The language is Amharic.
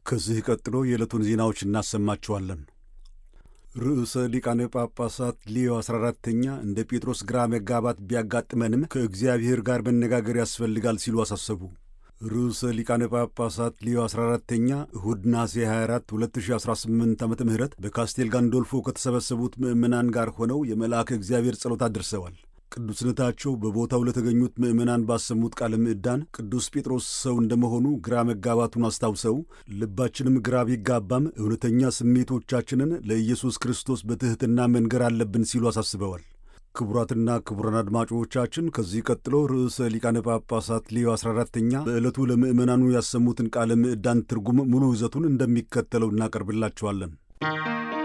ከዚህ ቀጥሎ የዕለቱን ዜናዎች እናሰማችኋለን። ርዕሰ ሊቃነ ጳጳሳት ሊዮ 14ተኛ እንደ ጴጥሮስ ግራ መጋባት ቢያጋጥመንም ከእግዚአብሔር ጋር መነጋገር ያስፈልጋል ሲሉ አሳሰቡ። ርዕሰ ሊቃነ ጳጳሳት ሊዮ 14ተኛ እሁድ ነሐሴ 24 2018 ዓ ም በካስቴል ጋንዶልፎ ከተሰበሰቡት ምዕመናን ጋር ሆነው የመልአከ እግዚአብሔር ጸሎት አድርሰዋል። ቅዱስነታቸው በቦታው ለተገኙት ምዕመናን ባሰሙት ቃለ ምዕዳን ቅዱስ ጴጥሮስ ሰው እንደመሆኑ ግራ መጋባቱን አስታውሰው ልባችንም ግራ ቢጋባም እውነተኛ ስሜቶቻችንን ለኢየሱስ ክርስቶስ በትሕትና መንገር አለብን ሲሉ አሳስበዋል። ክቡራትና ክቡራን አድማጮቻችን ከዚህ ቀጥሎ ርዕሰ ሊቃነ ጳጳሳት ሊዮ 14ተኛ በዕለቱ ለምዕመናኑ ያሰሙትን ቃለ ምዕዳን ትርጉም ሙሉ ይዘቱን እንደሚከተለው እናቀርብላችኋለን።